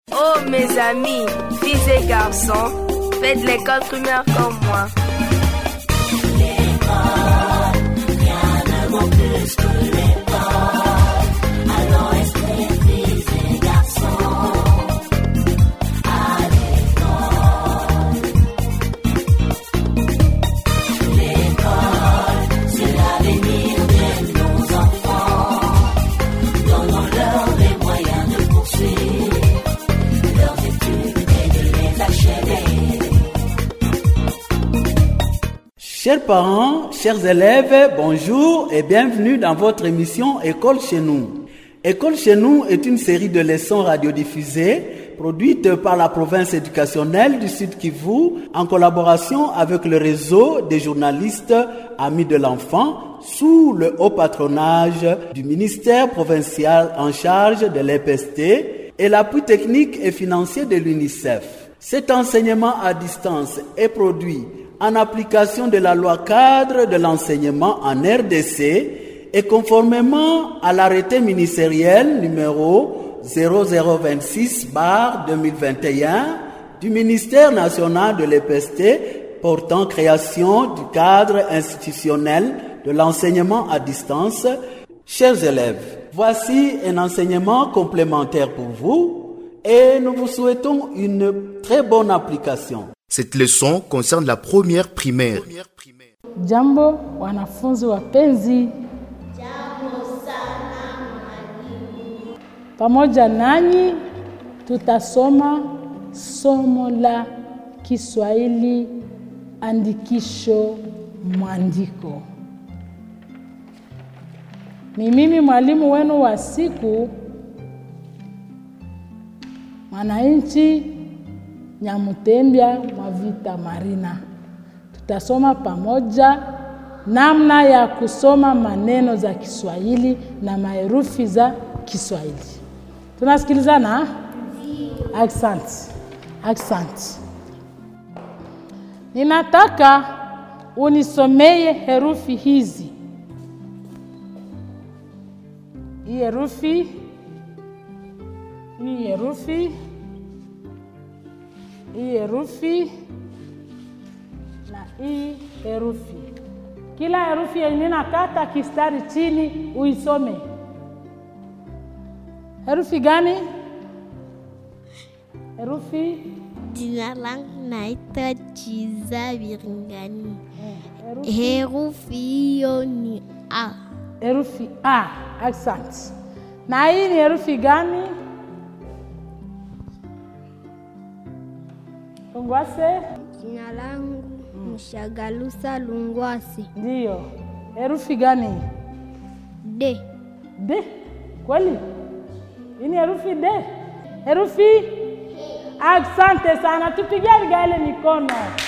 Oh mes amis, filles et garçons, faites l'école primaire comme moi. Chers parents, chers élèves, bonjour et bienvenue dans votre émission École chez nous. École chez nous est une série de leçons radiodiffusées produite par la province éducationnelle du Sud Kivu en collaboration avec le réseau des journalistes Amis de l'enfant sous le haut patronage du ministère provincial en charge de l'EPST et l'appui technique et financier de l'UNICEF. Cet enseignement à distance est produit en application de la loi cadre de l'enseignement en RDC et conformément à l'arrêté ministériel numéro 0026 2021 du ministère national de l'EPST portant création du cadre institutionnel de l'enseignement à distance. Chers élèves, voici un enseignement complémentaire pour vous et nous vous souhaitons une très bonne application. Cette leçon concerne la première primaire. Jambo wanafunzi wapenzi. Pamoja nanyi tutasoma somo la Kiswahili andikisho mwandiko. Ni mimi mwalimu wenu wa siku mwananchi Nyamutembya Mwavita Marina. Tutasoma pamoja namna ya kusoma maneno za Kiswahili na maherufi za Kiswahili. Tunasikilizana? Asante. Asante. Ninataka unisomeye herufi hizi. Hii herufi hii herufi hii herufi na hii herufi. Kila herufi yenye nakata kistari chini uisome. Herufi gani? Herufi Jina langu naitwa Chiza Biringani. herufi, Herufi hiyo ni A. herufi A. Asante. Na hii ni herufi gani? Ungwase? Jina langu Mshagalusa Lungwasi. Ndiyo. Herufi gani? D. D. Kweli? Hii ni herufi D. Herufi? Asante sana, tupigie Abigaili mikono.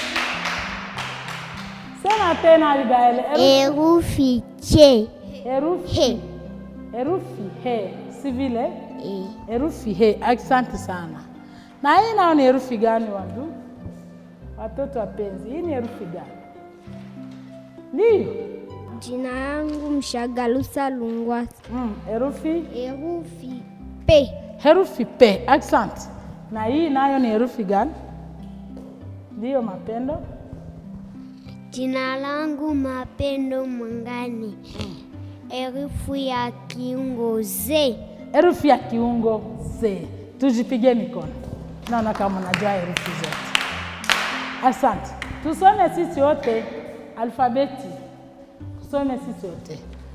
Sema tena Abigaili. Herufi, Herufi Ch. herufi, He. herufi he, si vile? E. Herufi he. Asante sana. Na hii nao ni herufi gani wandu? Watoto wapenzi, hii ni herufi gani? Ndiyo. Jina langu Mshagalusa Lungwasi. Mm, herufi Herufi P. herufi P. Asante. Na hii nayo ni herufi gani? Ndiyo, mapendo. Jina langu Mapendo Mwangani. Herufi ya kiungo Z. Herufi ya kiungo Z. Tujipige mikono. Naona kama unajua herufi zote. Asante. Tusome sisi wote alfabeti. Tusome sisi wote.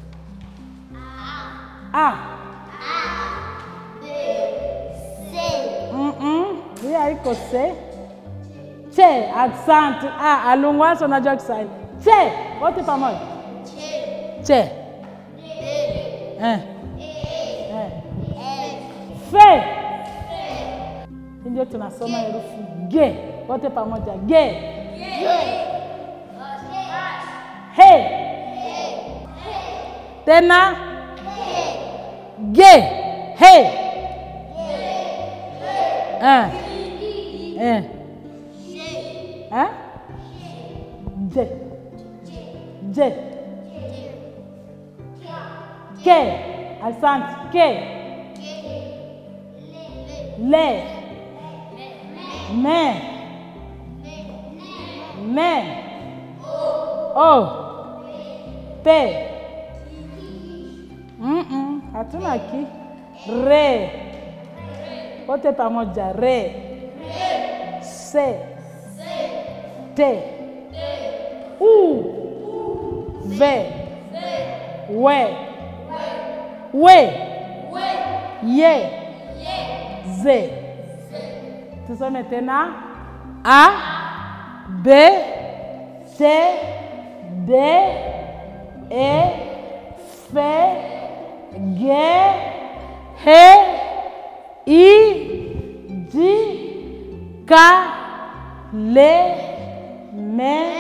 A. Mm-mm. Hii haiko C. Che, asante. Ah, alungwaso unajua Kiswahili. Che, wote pamoja. Che. Eh. Eh. Fe. Hii Ndio tunasoma herufi G. Wote pamoja. G. He. Tena. G. He. Eh. Eh. Eh? J. J. K. Asante. K. Le. me me o pe Mm-mm, hatuna ki re wote pamoja re se te u ve we we ye ze tusome tena a b c d e f g h i j k l m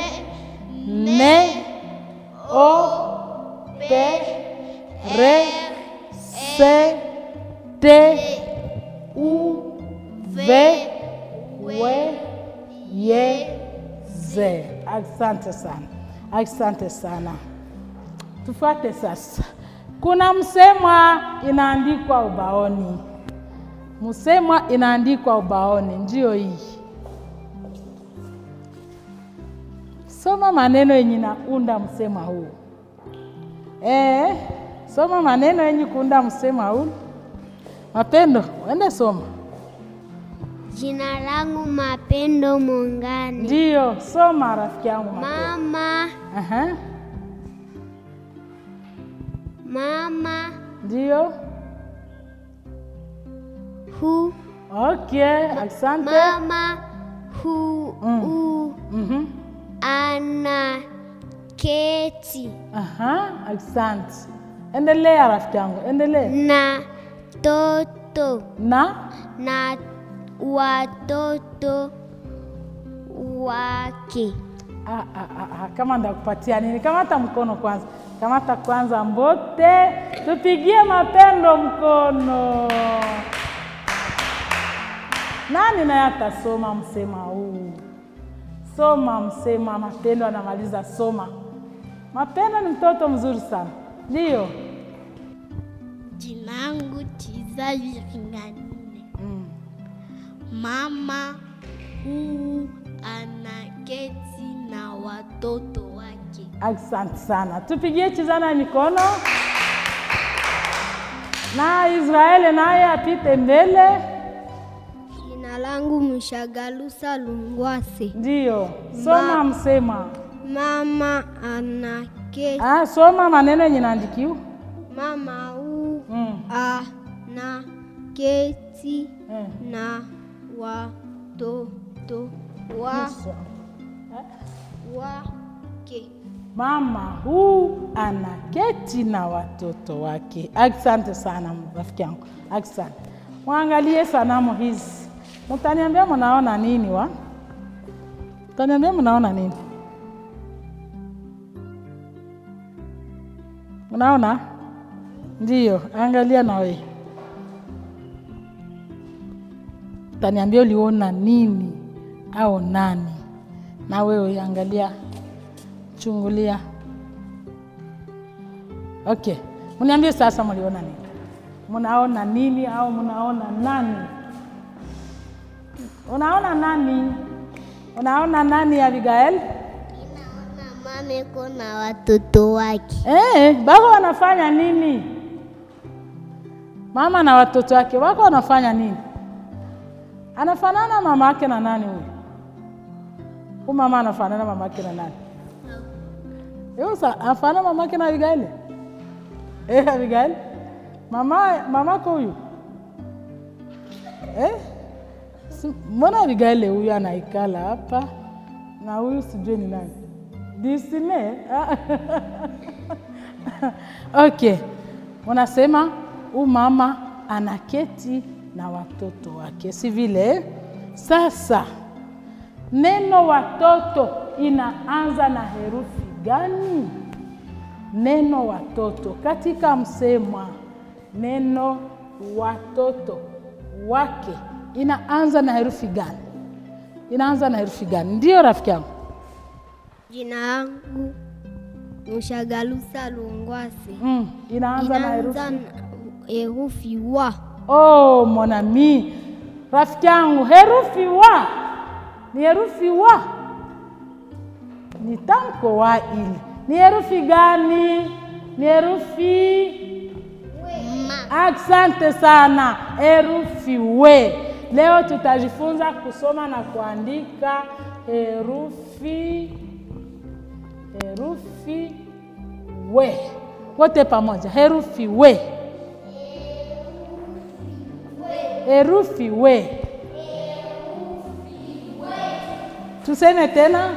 n o p r s t u v we ye ze. Asante sana, asante sana. Tufuate sasa. Kuna msemwa inaandikwa ubaoni, msemwa inaandikwa ubaoni, ndio hii. Soma maneno yenye naunda msema huu. Eh, soma maneno yenye kuunda msema huu. Mapendo, uende soma. Jina langu Mapendo Mungani. Ndio, soma rafiki yangu Mapendo. Mama, Aha, mama ndio. hu Okay, asante. mama hu Mm. u Mhm. ana keti Aha, asante. Endelea rafiki yangu, endelea. na toto Na na watoto wake. Ah, ah, ah, ah, kama ndakupatia nini? Kamata mkono kwanza, kamata kwanza mbote, tupigie mapendo mkono. Nani naye atasoma msema huu? Soma msema. Mapendo anamaliza soma. Mapendo ni mtoto mzuri sana, ndio. Jina langu Chiza Viringanine. Mm. Mama huu anaketi na watoto wake. Asante sana, tupigie chizana mikono na Israeli naye apite mbele. Jina langu Mshagalusa Lungwase. Ndio, soma msema. Mama ana keti. Ah, soma maneno yenye naandikiwa. Mama hu Mm. ana keti Eh. na watoto wa wake. Mama huu anaketi na watoto wake. Asante sana rafiki yangu, asante. Mwangalie sanamu hizi, mtaniambia mnaona nini wa? Mtaniambia mnaona nini? Mnaona? Ndiyo, angalia na wewe. Utaniambia uliona nini au nani, na wewe angalia chungulia. Okay, mniambie sasa, mliona nini? Mnaona nini au mnaona nani? Unaona nani? Unaona nani, Abigail? Mama iko na watoto wake. Eh, baba wanafanya nini? Mama na watoto wake wako wanafanya nini? Anafanana mama yake na nani huyu? Huyu mama anafanana mama yake na nani? Yo, sa anafanana mama yake na Abigail? Eh, Abigail? Mama mamako huyu? Eh? Si- Mbona Abigail huyu anaikala hapa na huyu sijui ni nani? Disney? Ah. Okay, unasema huyu mama anaketi na watoto wake, si vile? Sasa neno watoto inaanza na herufi gani? Neno watoto katika msemwa, neno watoto wake inaanza na herufi gani? Inaanza na herufi gani? Ndio rafiki yangu. Jina langu Mshagalusa Lungwase. Mm, inaanza na herufi Inaanza na herufi wa. Oh, mon ami, rafiki yangu, herufi wa ni herufi wa, ni tamko wa ile. Ni herufi gani? Ni herufi Asante sana, herufi we. Leo tutajifunza kusoma na kuandika herufi herufi we, wote pamoja, herufi we, herufi we. Tuseme tena.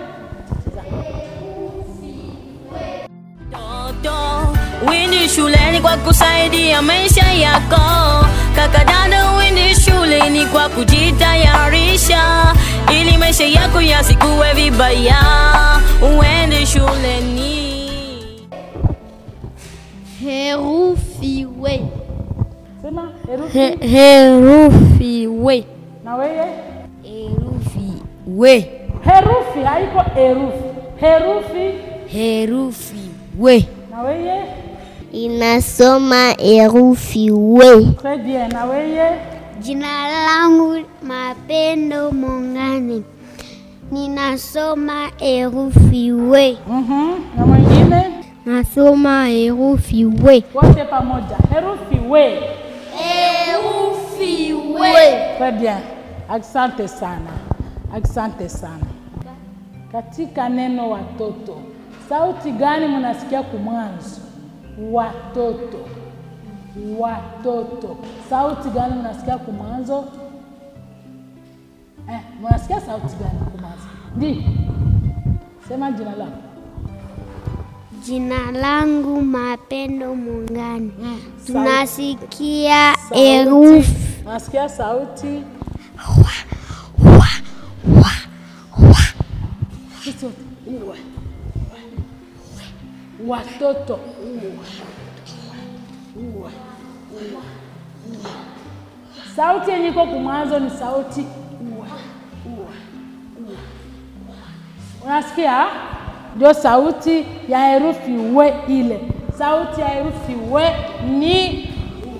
Toto, Windi shuleni kwa kusaidia maisha yako. Kaka dada, windi shuleni kwa kujitayarisha ili maisha yako yasikuwe vibaya. Uende shuleni. Herufi we. Sema herufi Herufi we. na weye. Herufi we. Herufi haiko herufi, herufi Herufi we. na weye. Inasoma herufi we. Très bien, na weye. Jina langu Mapendo Mongani, ninasoma herufi we. Mhm. Na mwingine Nasoma herufi we. wote pamoja, herufi we. Herufi we. Très bien, asante sana, asante sana. Katika neno watoto, sauti gani mnasikia kumwanzo? Watoto, watoto, sauti gani mnasikia kumwanzo? Eh, mnasikia sauti gani kumwanzo? Ndi, sema jina lako. Jina langu Mapendo Mongani, Sauti. tunasikia Sauti. herufi Nasikia sauti Sisi wote, uwe. watoto uwe. Uwe. Uwe. sauti yenye iko kumwanzo ni sauti uwe. Uwe. Uwe. unasikia ndio sauti ya herufi we ile sauti ya herufi we ni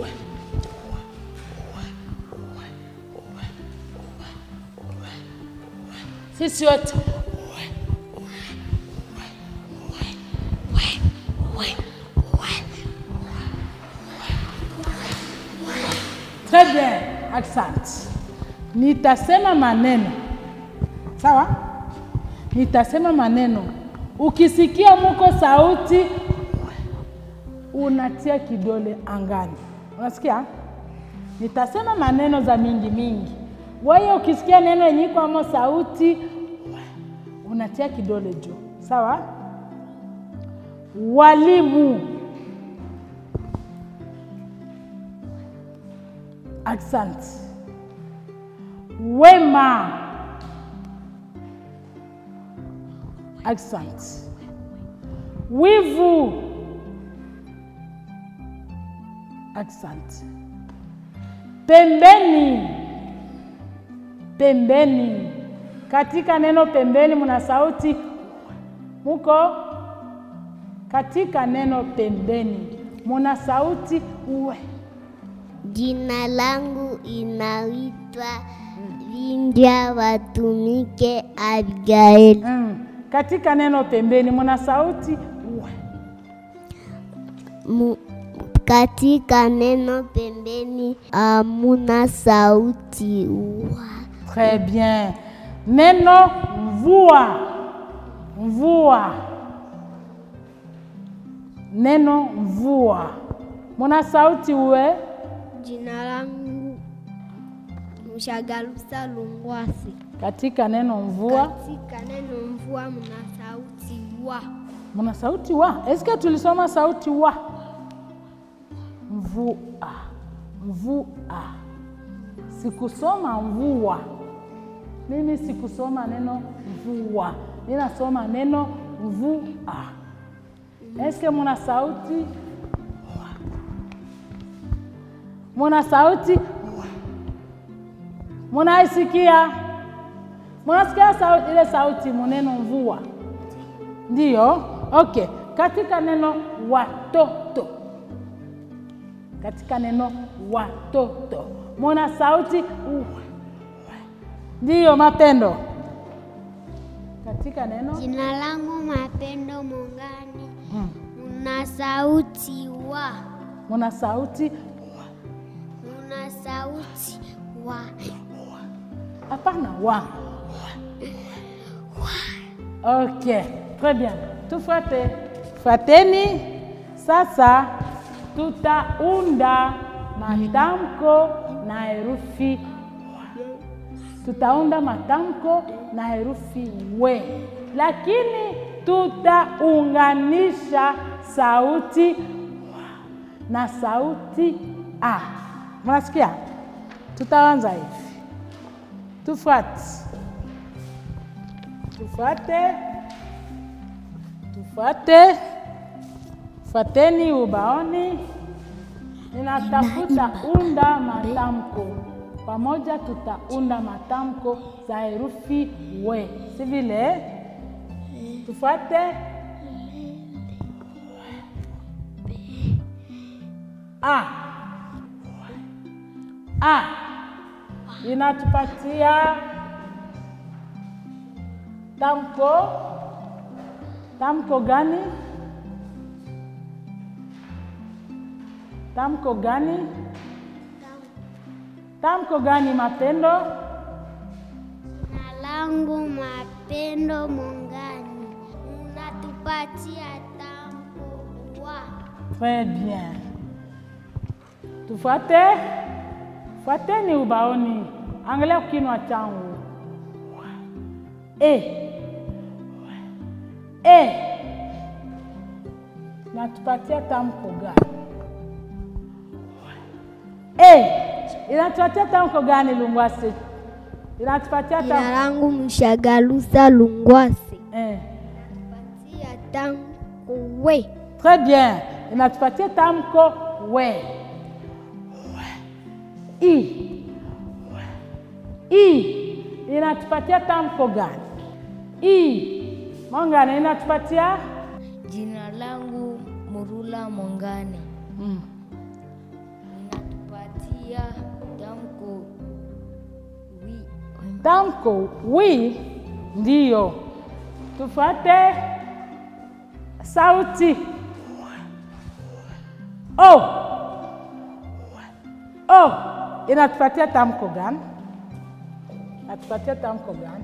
sisi wote Très bien, asante. Nitasema maneno sawa, nitasema maneno. Ukisikia muko sauti, unatia kidole angani, unasikia? Nitasema maneno za mingi mingi. Wewe ukisikia neno yenye iko amo sauti, unatia kidole juu, sawa? Walimu, asante. Wema, asante. Wivu, asante. Pembeni, pembeni. Katika neno pembeni muna sauti muko. Katika neno pembeni muna sauti uwe. Jina langu inaitwa Vindya Watumike Abigail. Mm. Katika neno pembeni muna sauti uwe. Mu, katika neno pembeni amuna sauti wa. Très bien. Neno mvua, mvua. Neno mvua muna sauti uwe. Jina langu Mshagalusa Lungwasi. Katika neno mvua Katika neno mvua mna sauti wa. muna sauti wa. Eske tulisoma sauti wa? Mvua, mvua. Sikusoma mvua, mimi sikusoma neno mvua, ninasoma neno mvua. Eske muna sauti muna sauti munaisikia? Munasikia sauti ile sauti muneno mvua? Ndiyo, okay. Katika neno watoto, katika neno watoto muna sauti u. Ndiyo, Mapendo, katika neno Jina langu Mapendo Mongani, mm. una sauti wa, muna sauti una sauti wa, hapana wa ok très bien tufuate fuateni sasa tutaunda matamko na herufi tutaunda matamko na herufi we lakini tutaunganisha sauti na sauti a mnasikia tutaanza hivi tufuate tufuate tufuate fuateni ubaoni ninatafuta unda matamko pamoja tutaunda matamko za herufi we si vile tufuate a a inatupatia tamko tamko gani tamko gani tamko gani mapendo jina langu Mapendo Mongani, unatupatia tamko wa, Très bien. Tufuate, fuateni ubaoni, angalia kinwa changu. E, e, natupatia tamko gani? E, inatupatia tamko gani Lungwase? Inatupatia Jina tamko langu Mshagalusa Lungwase, eh. tia tamko we. Très bien. Inatupatia tamko we. I. I. Inatupatia tamko gani? I. Mongane inatupatia Jina langu Murula Mongane, mm. ninatupatia tamko wi. tamko wi ndiyo. Tufuate sauti o. O inatupatia tamko gani? Inatupatia tamko gani?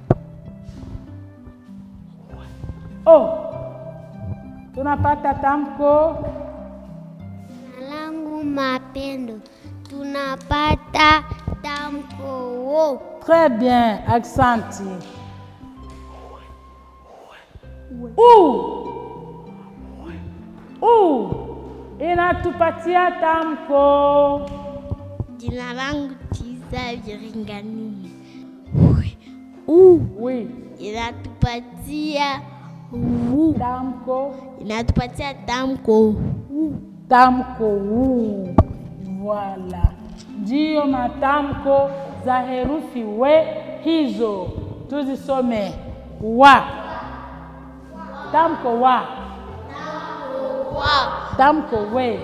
O tunapata tamko jina langu Mapendo, tunapata tamko wo, Très bien, accenti. U. U. Inatupatia tamko. jina langu Tisa Viringani, Oui. inatupatia wu, Tamko. inatupatia tamko Tamko u. Voilà. Ndiyo matamko za herufi we hizo. Tuzisome. Wa. Tamko wa. Tamko we.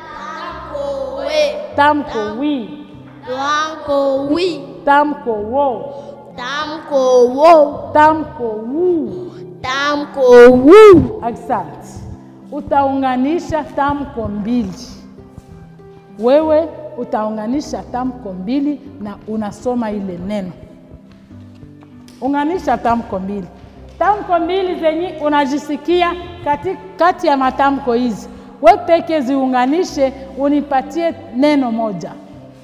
Tamko wi. Tamko wi, Tamko wo. tamko wo, Tamko wu. tamko wu. Asante. Utaunganisha tamko mbili. Wewe utaunganisha tamko mbili na unasoma ile neno. Unganisha tamko mbili. Tamko mbili zenye unajisikia kati, kati ya matamko hizi, we peke ziunganishe, unipatie neno moja.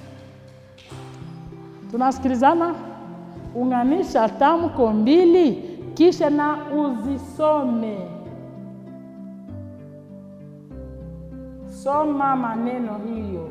Tunasikilizana? Unganisha tamko mbili kisha na uzisome. Soma maneno hiyo,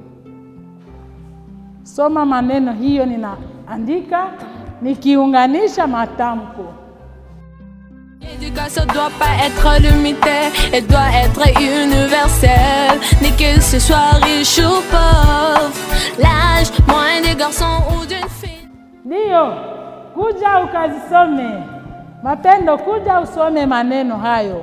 soma maneno hiyo, ninaandika nikiunganisha matamko. L'éducation doit pas être limitée, elle doit être universelle. Ni que ce soit riche ou pauvre, l'âge moyen des garçons ou d'une fille. Ndiyo, kuja ukazisome. Mapendo, kuja usome maneno hayo.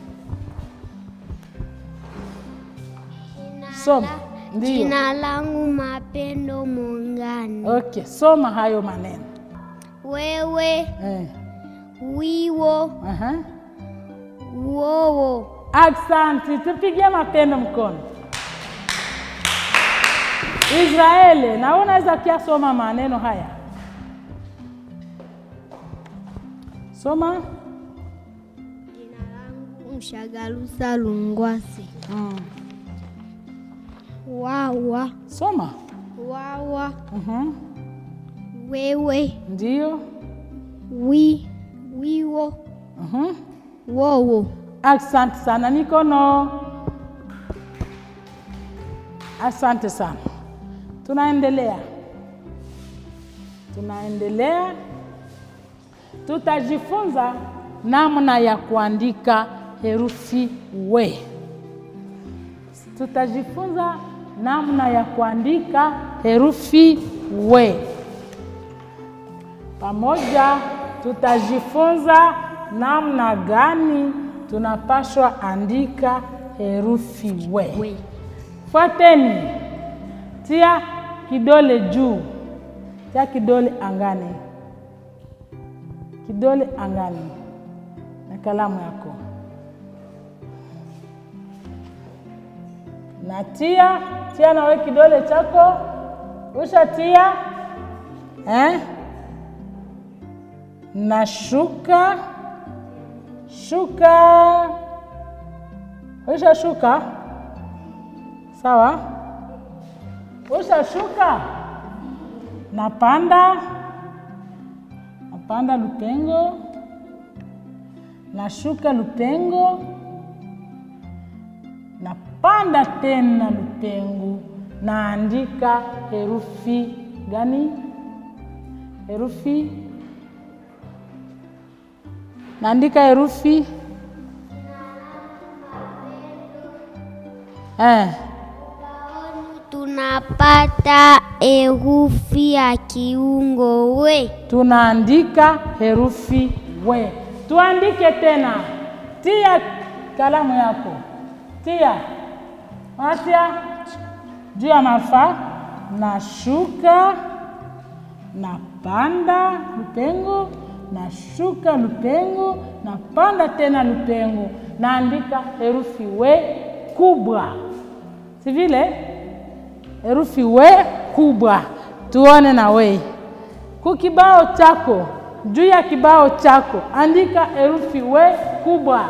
Soma. Ndiyo. Jina langu Mapendo Mongani, Okay, soma hayo maneno wewe eh. wiwo, Aha. wowo, Aksanti, tupigie mapendo mkono. Israeli, na wewe unaweza pia soma maneno haya. Soma. Jina langu Mshagalusa Lungwasi. Mm. Wawa, Soma. wawa, Mhm. wewe, Ndio. wi, wiwo, Mhm. wowo. Asante sana, mikono. Asante sana. Tunaendelea, tunaendelea. Tutajifunza namna ya kuandika herufi we. Tutajifunza namna ya kuandika herufi we. Pamoja tutajifunza namna gani tunapaswa andika herufi we. we. Fuateni, tia kidole juu, tia kidole angani, kidole angani na kalamu yako, na tia tia nawe kidole chako, ushatia eh? na shuka shuka, usha shuka sawa, usha shuka, napanda napanda lupengo, nashuka lupengo, napanda tena lupengo, naandika herufi gani? Herufi naandika herufi eh. tunapata herufi ya kiungo we. tunaandika herufi we. Tuandike tena, tia kalamu yako, tia atia juu ya mafaa, nashuka, napanda lupengo, nashuka lupengo, napanda tena lupengo, naandika herufi we kubwa, si vile? Herufi we kubwa, tuone na we kukibao chako, juu ya kibao chako andika herufi we kubwa,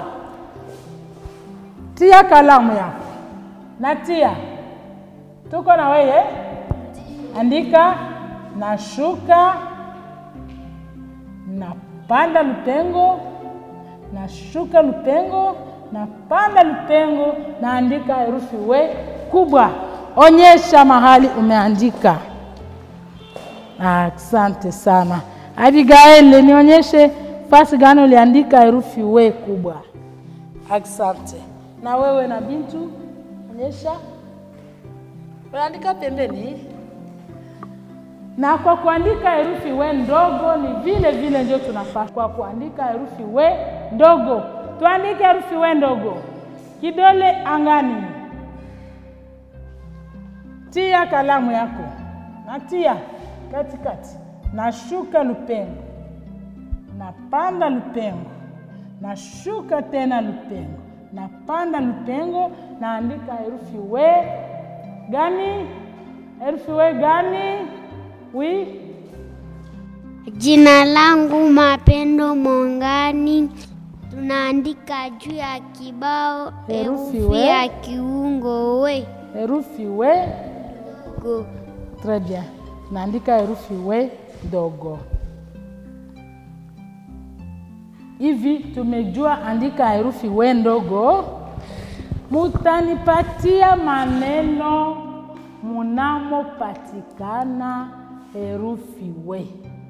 tia kalamu yako na tia, tuko na weye, andika nashuka, napanda lupengo, nashuka lupengo, napanda lupengo, naandika herufi we kubwa. Onyesha mahali umeandika. Asante sana Abigail, nionyeshe fasi gani uliandika herufi we kubwa. Asante. Na wewe na Bintu, onyesha unaandika pembeni. Na kwa kuandika herufi we ndogo ni vile vile ndio tunafaa. Kwa kuandika herufi we ndogo, tuandike herufi we ndogo, kidole angani, tia kalamu yako na tia katikati, nashuka lupengo, napanda lupengo, nashuka tena lupengo, napanda lupengo, naandika herufi we gani? Herufi we gani? Wi Jina langu Mapendo Mongani. Tunaandika juu ya kibao Herufi herufi we. ya kiungo we. herufi we Go. Très bien. Naandika herufi we ndogo. Hivi tumejua andika herufi we ndogo, mutanipatia maneno munamopatikana herufi we.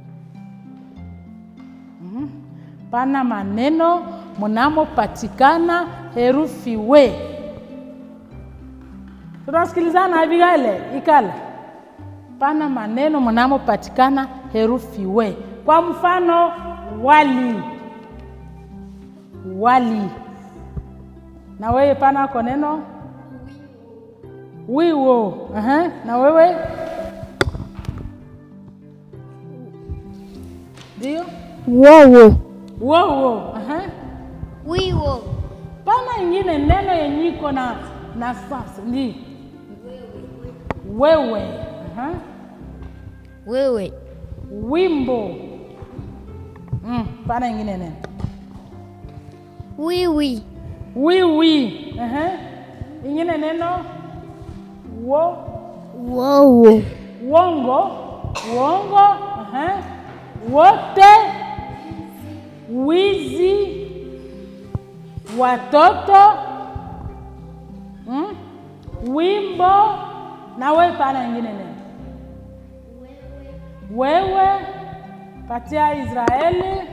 Mhm. Pana maneno munamopatikana herufi we. Tunasikilizana Abigail, ikala pana maneno mnamopatikana herufi we. Kwa mfano wali, wali. Na wewe pana ko neno wiwo. Aha. Na wewe ndio Wowo. wo wo. Aha. wiwo Pana ingine neno yenye iko na na sasa ndi wewe. Aha. wewe Wimbo. Mm, pana ingine neno. wiwi Wiwi. Aha. Ingine neno wo wowo Wongo, wongo, aha. wote, wizi, watoto, mm? wimbo na we pana ingine neno wewe, patia Israeli,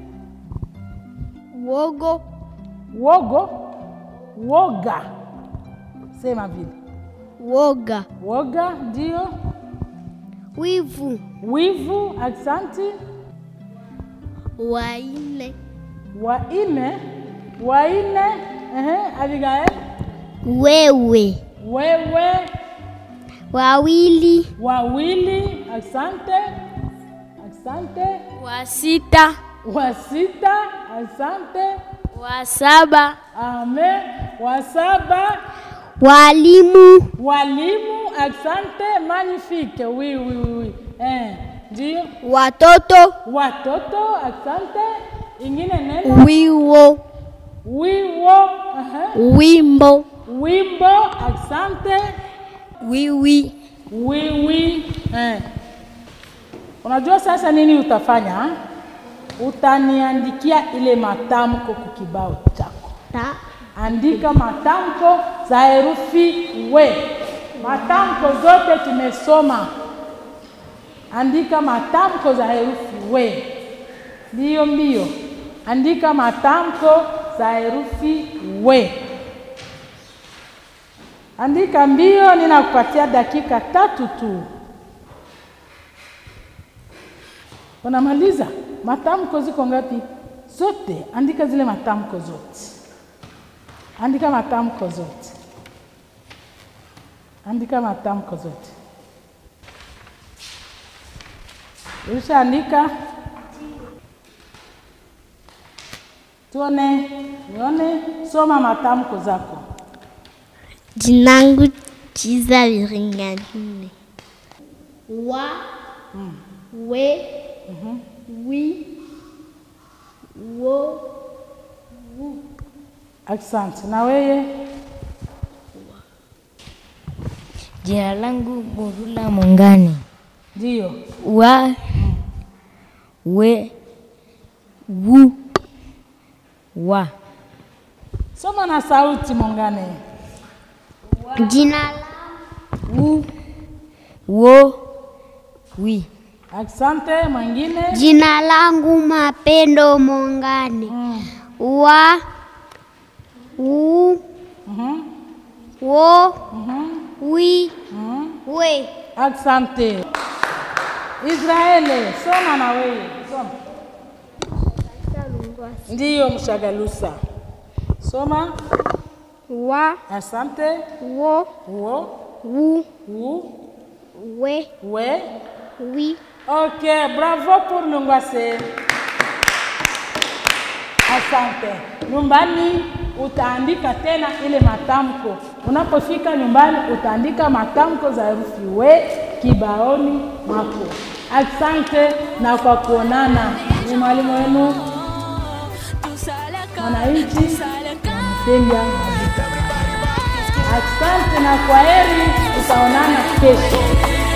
wogo wogo, woga, sema vile woga woga, ndio wivu wivu, aksanti waine waine waine ehe, Abigail wewe wewe wawili wawili asante asante wa sita wa sita asante wa saba amen wa saba walimu walimu asante magnifique oui oui oui, oui. Eh, ndio watoto watoto asante ingine neno wiwo wiwo aha. wimbo wimbo asante wiwi wiwi eh. Unajua sasa nini utafanya ha? Utaniandikia ile matamko kwa kibao chako. ta Andika matamko za herufi we. Matamko zote tumesoma. Andika matamko za herufi we. Mbio mbio. Andika matamko za herufi we. Andika mbio, ninakupatia dakika tatu tu. Unamaliza? Matamko ziko ngapi? Zote. Andika zile matamko zote. Andika matamko zote. Andika matamko zote. Ulishaandika? Tuone, nione, soma matamko zako. jinangu chiza viringanyine wa we wi wo Asante. Na wewe? jina langu Murula Mongani Ndio. wa we wu wa Soma na sauti Mongane. jina wu wo wi Asante. Mwingine? jina langu mapendo mongane wa u Mhm. wo Mhm. wi Mhm. we Asante. Israeli, soma na wewe. Soma. Ndiyo mshagalusa. Soma. wa Asante. wo Wo. wu Wu. we We. wi Ok, bravo pour Lungwase. Asante. Nyumbani utaandika tena ile matamko. Unapofika nyumbani utaandika matamko za herufi we kibaoni mwako. Asante na kwa kuonana. Ni mwalimu wenu mwananchi Msenga. Asante na kwa heri, tutaonana kesho.